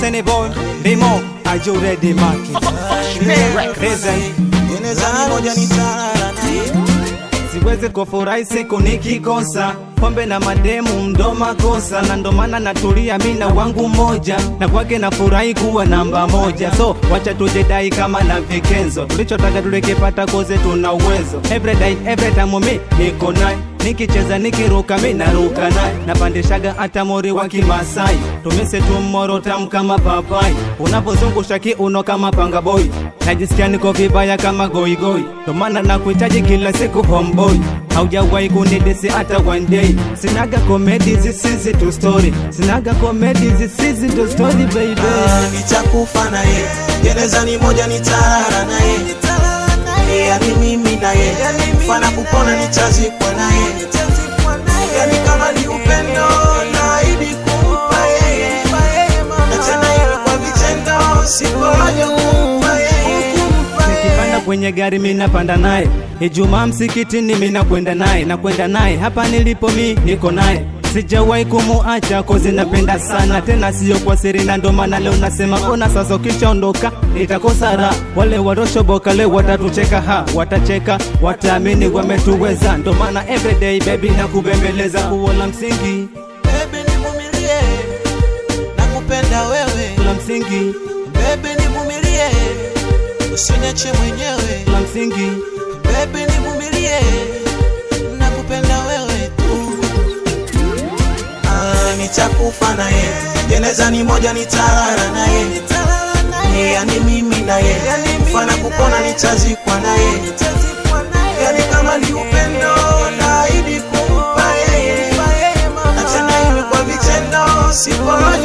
Destiny boy, Bimo, are you ready, Marky? Reason. Gerezani moja nitalala naye siwezi kufurahi siku nikikosa pombe na mademu ndo makosa na ndo maana natulia mina wangu moja na kwake nafurahi kuwa namba moja so wacha tujidai kama na vikenzo tulichotaka tulikipata koze tuna uwezo every day every time mi niko naye nikicheza nikiruka mi naruka naye napandishaga hata mori wa kimasai tumise tumoro tamu kama papai unapozungusha kiuno kama panga boy najisikia niko vibaya kama goigoi ndo maana nakuhitaji kila siku homeboy haujawahi kunidisi hata one day sinaga komedi zisizi tu story sinaga komedi zisizi tu story baby Ah, nitakufa naye gerezani moja nitalala naye yani mimi naye fana kupona nitazikwa naye yani kama ni upendo naahidi kumpa yeye na tena iwe kwa vitendo sikoaja kumpa yeye nikipanda kwenye gari mi napanda naye ijumaa msikitini mi nakwenda naye nakwenda naye hapa nilipo mi niko naye sijawahi kumuacha kozi napenda sana tena siyo kwa siri na ndo maana leo nasema ona sasa ukishaondoka nitakosa raha wale watoshoboka leo watatucheka ha watacheka wataamini wametuweza ndo maana everyday baby na kubembeleza kuo la msingi bebe nivumilie nakupenda wewe la msingi bebe nivumilie usiniache mwenyewe la msingi bebe nivumilie nakupenda wewe tu ah, nitakufa naye jenezani moja nitalala naye yani mimi naye fana kupona nitazikwa naye yani kama ni upendo naahidi kumpa yeye na tena iwe kwa vitendo sipo